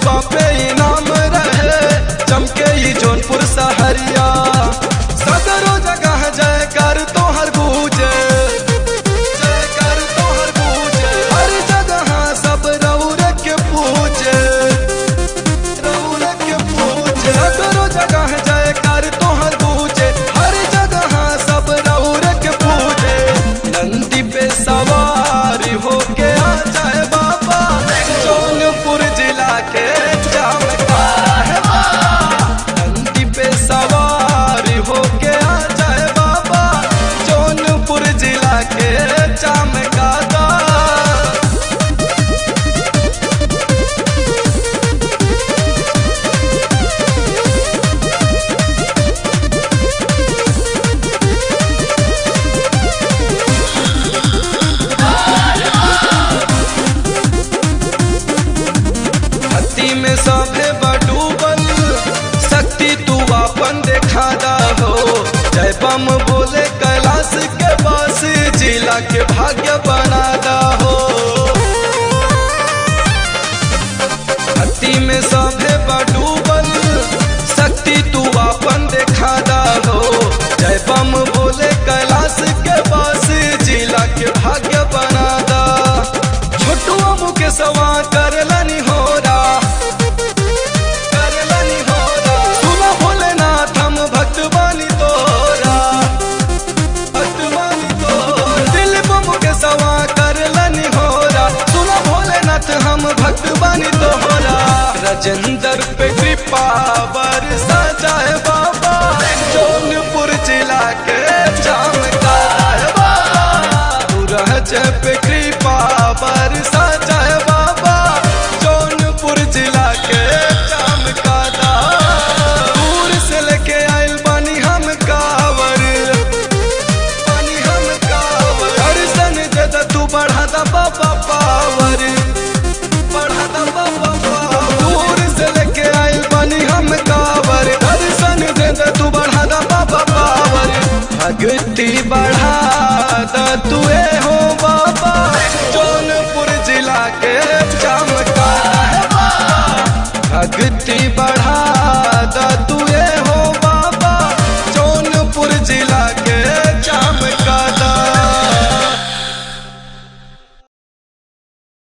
बापे इनाम रहे चमके ही जौनपुर सहरिया सदरो जगह जय कर तो हर गूंजे जय कर तो हर गूंजे हर जगह सब रौर के पूजे रौर के पूजे सदरो जगह जय कर तो हर गूंजे हर जगह सब रौर के पूजे नंदी पे सवार होके आ जाए बाबा जौनपुर जिला के चमकार है बाबा नंदी पे सवार होके आ जाए बाबा जौनपुर जिला के चमकादा भक्ति में सभे बडूबल शक्ति तू अपन देखा दा हो जय बम बोले कैलाश के पास जिला के भाग्य बना दा हो भक्ति में सभे बडूबल शक्ति तू अपन देखा दा हो जय बम बोले कैलाश के पास जिला के भाग्य बना दा छोटुआ मुके सवा करलनी होरा करलनी होरा सुना भोलेनाथ हम भक्त बानी तोरा भक्त बानी तोरा दिल बम के सवा करलनी होरा सुना भोलेनाथ हम भक्त बानी तोरा राजेंद्र पे कृपा बरसा जाए बाबा जौनपुर जिला के चमकार बाबा तू रह जाए पे कृपा बरसा जाए बाबा जौनपुर जिला के चमकादा दूर से लेके आइल बानी हम कावर बानी हम कावर दर्शन जद तू बढ़ा दा बाबा पावर बढ़ा दा बाबा पावर दूर से लेके आइल बानी हम कावर दर्शन जद तू बढ़ा दा बाबा पावर भक्ति बढ़ा दा तुए हो बाबा जौनपुर जिला के चमका है बाबा भक्ति बढ़ा